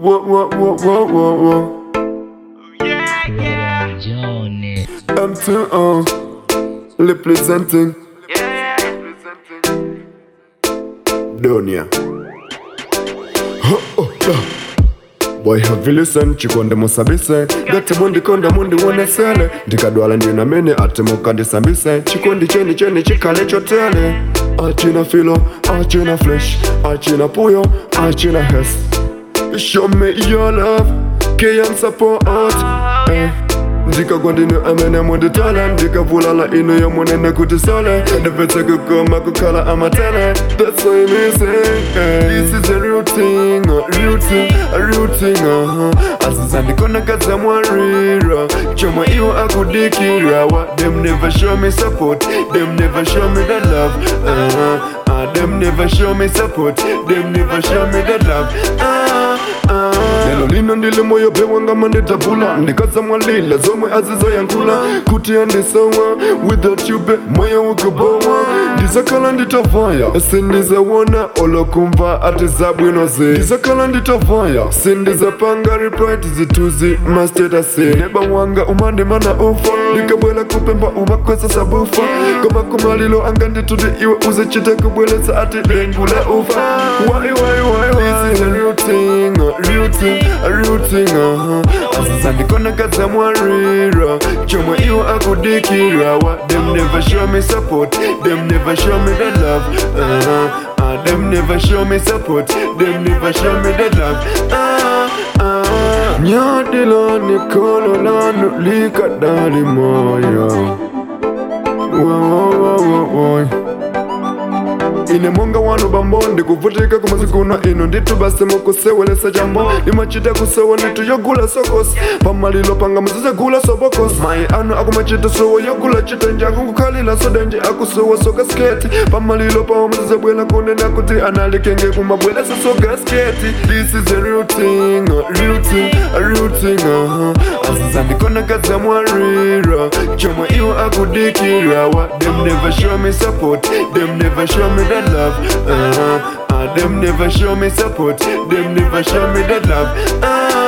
whoa, whoa, whoa, whoa, whoa, whoa. Yeah, yeah. Johnny. I'm too on, representing Yeah, Donia. Ho, oh, ah. Boy have you listened chikonde musabise gati mundikonda mundiwonesele ndikadwala ndinamene ati mukandisambise chikondi cheni cheni chikale chotele achina filo achina flesh achina puyo achina hes show me your love keyam support eh. ndikagwa ndinu amene munditala ndikavulala inu yomunene kuti sole ndipetse kukoma kukhala amatele that's why me say eh. this is a real thing a real thing a real thing uh-huh. asizandikonakadza mwarira chomwe iwo akudikira wa them never show me support them never show me that love uh-huh. uh, them never show me support them never show me that love uh, uh. lelo lino ndili moyo pewanga manditabula ndikadza mwalila zomwe azizoyankhula kuti andisowa without you be moyo ukubowa ndizakhala nditavaya sindizawona olokumva ati zabwinozi ndizakhala nditavaya sindizapanga report zituzi mastatasi neba wanga umandimana ufa ndikabwela kupemba umakwesa sabufa koma kumalilo anga ndituti iwe uzichite kubweletsa ati lengula ufa why, why, why, why? This is a real thing, a real thing, a real thing, uh-huh. asizandikonakadza mwarira chomwe iwo akudikira wa them never show me support them never show me that love uh-huh. uh, them never show me support them never show me that love uh, uh. nyadilo nikolo lanu likadali moyo Wo- wo- wo- wo- wo. ine monga wanu bambo ndikuvutika kumazikuno ino nditu basi mukusewelesa jambo limachita kusewa nditu yogula sokosi pamalilo panga muzizagula sobokosi mayi anu akumachita sowo yogula chitenje akukukhalila sodenje akusowa soka sketi pamalilo pawo muzizabwela kunena kuti analikenge kumabwelesa soka sketi this is a real thing a real thing a real thing uh-huh. asizandikonakadza mwarira chomwe iwo akudikira wa them never show me support them never show me that love uh-huh. uh, them never show me support them never show me that love uh,